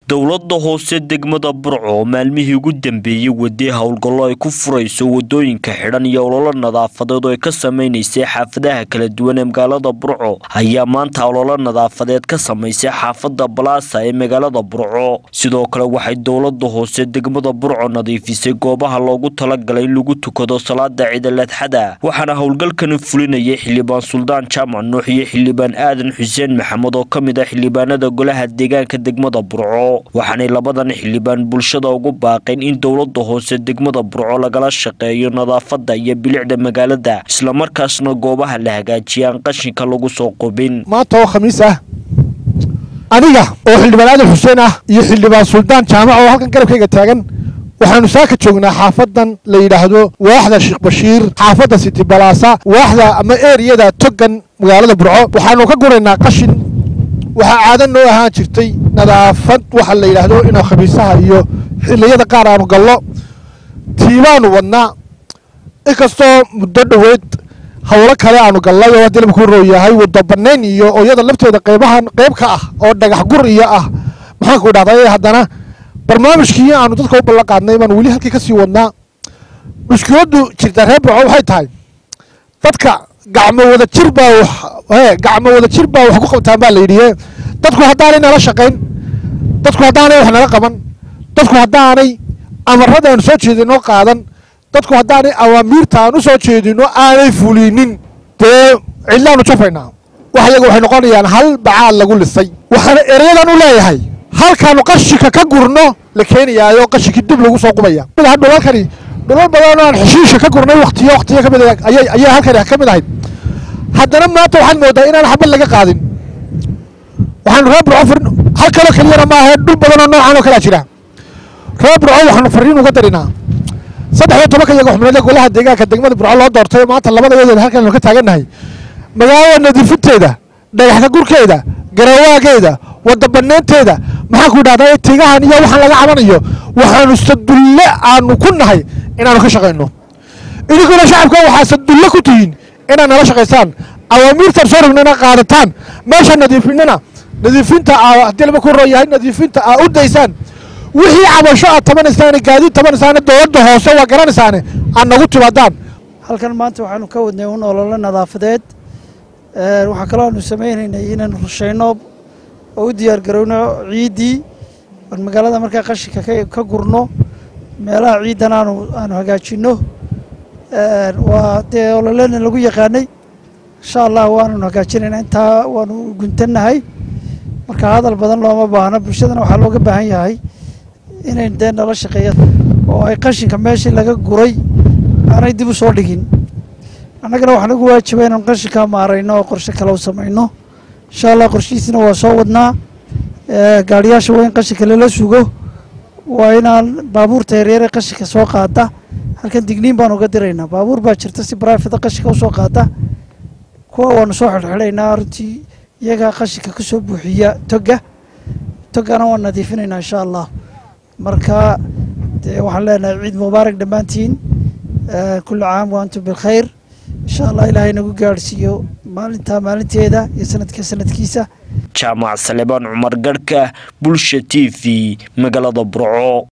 dowladda hoose degmada burco oo maalmihii ugu dambeeyey wadee howlgallo ay ku furayso wadooyinka xidhan iyo ololo nadaafadeed oo ay ka samaynaysay xaafadaha kala duwan ee magaalada burco ayaa maanta ololo nadaafadeed ka samaysay xaafada balaasa ee magaalada burco sidoo kale waxay dowladda hoose degmada burco nadiifisay goobaha loogu talagalay in lagu tukado salaada ciidaladxada waxaana howlgalkani fulinayay xildhibaan suldaan jaamac nuux iyo xildhibaan aadan xuseen maxamed oo ka mid ah xildhibaanada golaha deegaanka degmada burco waxaanay labadan xildhibaan bulshada ugu baaqeen in dowladda hoose degmada burco lagala shaqeeyo nadaafadda iyo bilicda magaalada islamarkaasna goobaha la hagaajiyaan qashinka lagu soo qubin maanta oo khamiis ah aniga oo xildhibaan aadan xuseen ah iyo xildhibaan suldaan jaamac oo halkan garabkayga taagan waxaanu saaka joognaa xaafadan la yidhaahdo waaxda sheekh bashiir xaafadda siti balaasa waaxda ama eriyada togan magaalada burco waxaanu ka guraynaa qashin waxaa caado noo ahaan jirtay nadaafad waxa la yidhaahdo inuu khamiisaha iyo xilliyada qaar aanu gallo tiibaanu wadnaa inkastoo muddo dhoweyd howlo kale aanu gallay oo haddii labaku roo yahay waddo bannayn iyo ooyada lafteeda qeybahan qeyb ka ah oo dhagax gur iyo ah maxaanku idhahday haddana barnaamijkii aanu dadka u ballan qaadnay baanu weli halkii ka sii wadnaa mushkiladdu jirtaa reer burco waxay tahay dadka gacmo wada jir baa gacmo wada jir baa wax ku qabtaan baa la yidhi dadku haddaanay nala shaqayn dadku haddaanay wax nala qaban dadku haddaanay amarada aanu soo jeedino qaadan dadku haddaanay awaamiirta aan u soo jeedino aanay fulinin dee cidlaanu jafaynaa wax iyaga waxay noqonayaan hal bacaad lagu lisay waxaana ereyadan u leeyahay halkaanu qashinka ka gurno la keenayaayo qashinkii dib lagu soo qubaya dhulalkani dhulal badan aan xeshiisha ka gurnay waktiyo waktiyo ka mid ayay ayay halkani ka mid ahayd haddana maanta waxaad moodaa inaan xabad laga qaadin waxaanu reer burco farin hal kaloo keliyana ma ahee dhul badan oo noocan oo kalea jira reer burco waxaanu fariin uga darinaa saddex iyo tobanka iyaga xubnood ee golaha deegaanka degmada burco loo doortay maanta labada iyadood halkan ka taagannahay magaalada nadiifinteeda dhagaxka gurkeeda garawaageeda wadda bannaynteeda maxaanku idhahdaa tigahan iyo waxaan laga cabanayo waxaanu sadulle aanu ku nahay inaanu ka shaqayno idinkuna shacabka waxaa sadulle ku tihiin inaad nala shaqaysaan awaamiirtaan soo rognana qaadataan meesha nadiifinana nadiifinta haddii laba ku roo yahay nadiifinta aa u daysaan wixii cabasho aad tabanaysaane gaadiid tabanaysaane dowladda hoose waa garanaysaane aad nagu timaadaan halkan maanta waxaanu ka wadnay un ololo nadaafadeed waxaa kaloo aanu samaynaynay inaanu rushayno oo u diyaar garowno ciiddii oon magaalada markaa qashinka ka gurno meelaha ciiddan aanu aanu hagaajinno waa dee ololena lagu yaqaanay insha allah waananu hagaajinayna intaa waanu guntannahay marka hadal badan looma baahno bulshadana waxaa looga baahan yahay inay dee nala shaqeeyaan oo ay qashinka meeshii laga guray aanay dib u soo dhigin annagana waxaa nagu waajiba inaan qashinka maarayno oo qorshe kale u samayno insha allah qorshihiisina waa soo wadnaa gaadhiyaasha waa in qashinka lala sugo waa inaan baabuurta yaryare qashinka soo qaada halkan digniin baan uga diraynaa baabuur baa jirta si barafida qashinka usoo qaada kuwa waanu soo xidhxidhaynaa runtii iyagaa qashinka ka soo buuxiya toga togana waan nadiifinaynaa insha allah marka dee waxaan leenahay ciid mubaarak dhammaantiin kulli caam wa antum bilkhayr insha allah ilaahay nagu gaadhsiiyo maalintaa maalinteeda iyo sanadka sanadkiisa jaamac salebaan cumar garhka bulsha t v magaalada burco